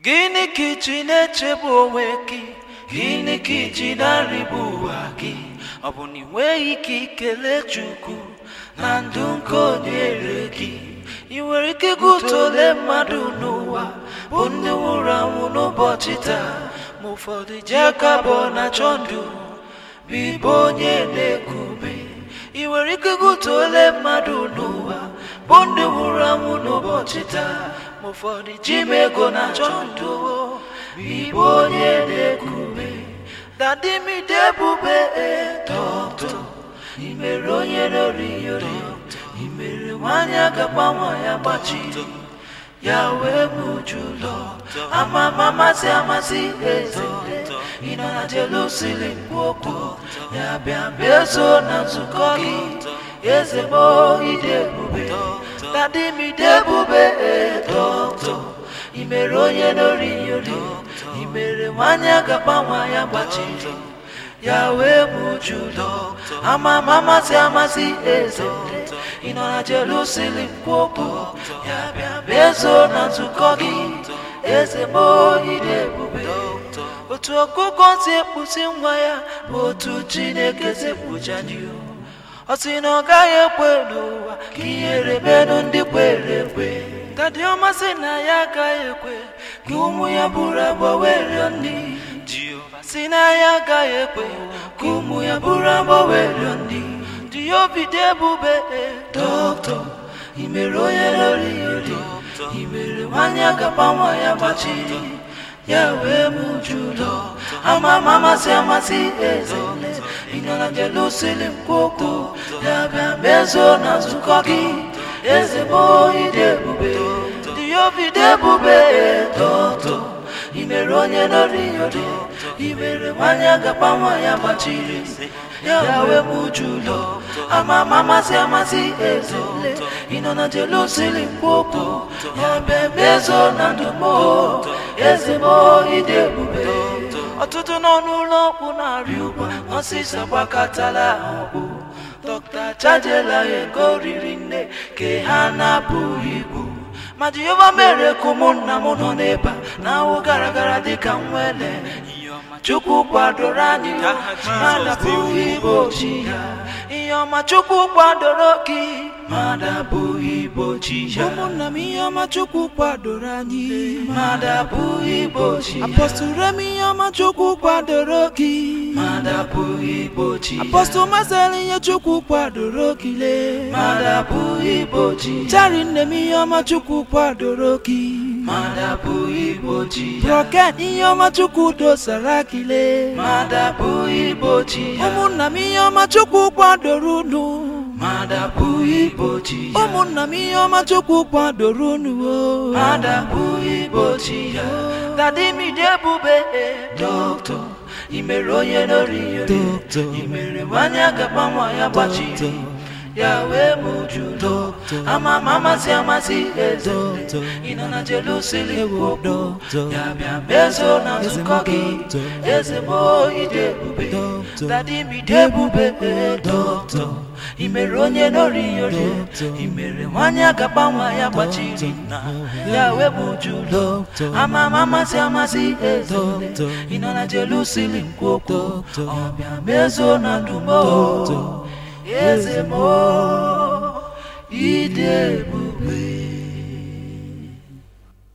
Gịnị ka iji na-echegbu onwe gị? Gịnị ka iji na-arịgbu ụwa gị? Ọ bụ na ị nweghị ike ikele Chukwu na ndụ nke o nyere gị? Ị nwere ike ịgụta ole mmadụ n'ụwa bụ ndị nwụrụ anwụ n'ụbọchị taa ma ụfọdụ ji aka abụọ na-achọ ndụ bụ ibe onye na-ekube ị nwere ike ịgụta ole mmadụ n'ụwa bụ ndị nwụrụ anwụ n'ụbọchị taa ma ụfọdụ ji m ego na-achọ ndụ bụ ibe onye na-ekube dadimide ebube dọkịta imere onye roriori imere nwanyị agagbanwe ya gbachiri ya wee mujulọ ama amasị amasị eze ịnọ na Jerusalem kwu okwu ya bịa bezo na nzukọ gị eze mo ide ebube dadimide ebube dọkịta imere onye n'oriyori imere nwanyị agagbanwe ya gbachiri ya wee mujulọ ama amasị amasị eze ịnọ na Jerusalem kwu okwu ya bịa bezo na nzukọ gị eze mo ide ebube otu ọkụkọ si ekpusi nwa ya bụ otu Chineke si ekpucha ndị ọ sị na ọ gaghị ekwe n'ụwa ka ihere menụ ndị kwere ekwe dadi ọma sị na ya agaghị ekwe ka ụmụ ya bụrụ abụọ were ndị Jehova sị na ya agaghị ekwe ka ụmụ ya bụrụ abụọ were ndị Diobide ebube dọkịta imere onye lori ori imere nwanyị agagbanwe ya gbachiri ya wee mujulọ ama ama amasị amasị eze ịnọ na Jerusalem kwu okwu ya bịa mezo na nzukọ gị eze m ide ebube Diobide ebube dọkịta imere onye lori ori imere nwanyị agagbanwe ya gbachiri ya wee mujulọ ama ama amasị amasị eze ịnọ na Jerusalem kwu okwu ya bịa mezo na ndụ m eze m ide ebube ọtụtụ nọ n'ụlọ ọgwụ na-arị ụgwọ ọsịsa gbakọtala ọgwụ dọkịta chajela ego riri nne ka ha na-apụghị igbu ma Jehova mere ka ụmụnna m nọ n'ebe a na-awụ gara gara dịka nwele Chukwu kwadoro anyị mmadụ abụghị igbochi ya ihe ọma Chukwu kwadoro gị mmadụ abụghị igbochi ya ụmụnna m ihe ọma chukwu kwadoro anyị mmadụ abụghị igbochi ya apọstụl rem ihe ọma chukwu kwadoro gị mmadụ abụghị igbochi ya apọstụl masịrị ihe chukwu kwadoro gị lee mmadụ abụghị igbochi ya chari nne m ihe ọma chukwu kwadoro gị mmadụ abụghị igbochi ya broken ihe ọma chukwu dosara gị lee mmadụ abụghị igbochi ya ụmụnna m ihe ọma chukwu kwadoro unu mmadụ abụghị igbochi ya ụmụnna m ihe ọma chukwu kwadoro unu o mmadụ abụghị igbochi ya dadimide ebube dọkịta imere onye n'oriyori Dọkịta. imere nwanyị agagbanwe ya gbachiri ya wee mujulọ ama ama amasị amasị eze Dọkịta. ịnọ na Jerusalem kwu okwu Dọkịta. ya bịa mezo na nzukọ gị Dọkịta. eze m ide ebube Dọkịta. dadimide ebube dọkịta imere onye n'oriyori Dọkịta. imere nwanyị agagbanwe ya gbachiri na ya wee mujulọ Dọkịta. ama ama amasị amasị eze Dọkịta. ịnọ na Jerusalem kwu okwu Dọkịta. ọbịa mezo na ndụ m Dọkịta. eze m ide ebube